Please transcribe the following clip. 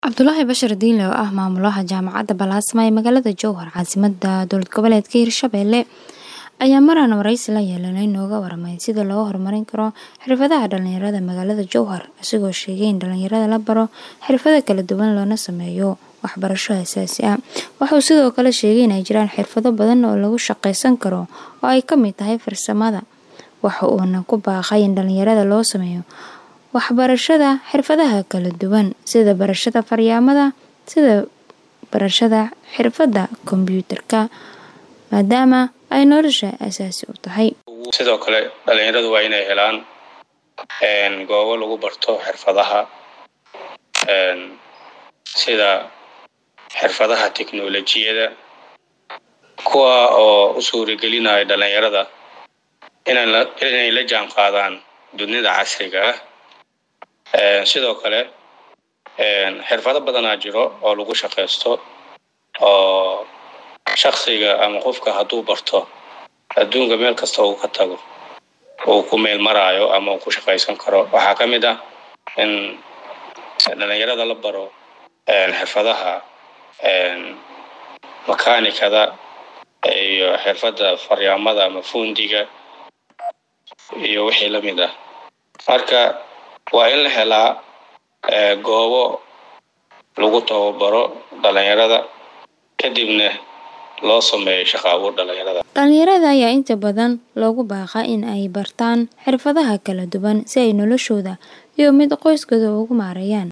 Cabdulaahi Bashir Diinle oo ah maamulaha jaamacadda Balaasma ee magaalada Jowhar caasimadda dowlad goboleedka Hirshabelle ayaa maraan wareysi la yeelanay nooga waramay sida loo horumarin karo xirfadaha dhalinyarada magaalada Jowhar isagoo sheegay in dhalinyarada la baro xirfado kala duwan loona sameeyo waxbarasho aasaasi ah wuxuu sidoo kale sheegay in ay jiraan xirfado badan oo lagu shaqaysan karo oo ay ka mid tahay farsamada waxa uuna ku baaqay in dhalinyarada loo sameeyo waxbarashada xirfadaha kala duwan sida barashada faryaamada sida barashada xirfadda kombiyuutarka maadaama ay nolosha aasaasi u tahay sidoo kale dhalinyaradu waa inay helaan goobo lagu barto xirfadaha sida xirfadaha teknolojiyada kuwa oo u suuragelinaya dhalinyarada inay la jaan qaadaan dunida casriga ah sidoo kale xirfado badanaa jiro oo lagu shaqaysto oo shaksiga ama qofka hadduu barto adduunka meel kasta uu ka tago uu ku meel maraayo ama uu ku shaqaysan karo waxaa ka mid ah in dhalinyarada la baro xirfadaha makaanikada iyo xirfadda faryaamada ama fundiga iyo wixii la mid ah marka waa in la helaa goobo lagu tababaro dhalinyarada kadibna loo sameeyo shaqo abuur dhalinyarada dhalinyarada ayaa inta badan loogu baaqaa in ay bartaan xirfadaha kala duwan si ay noloshooda iyo mid qoyskooda ugu maareeyaan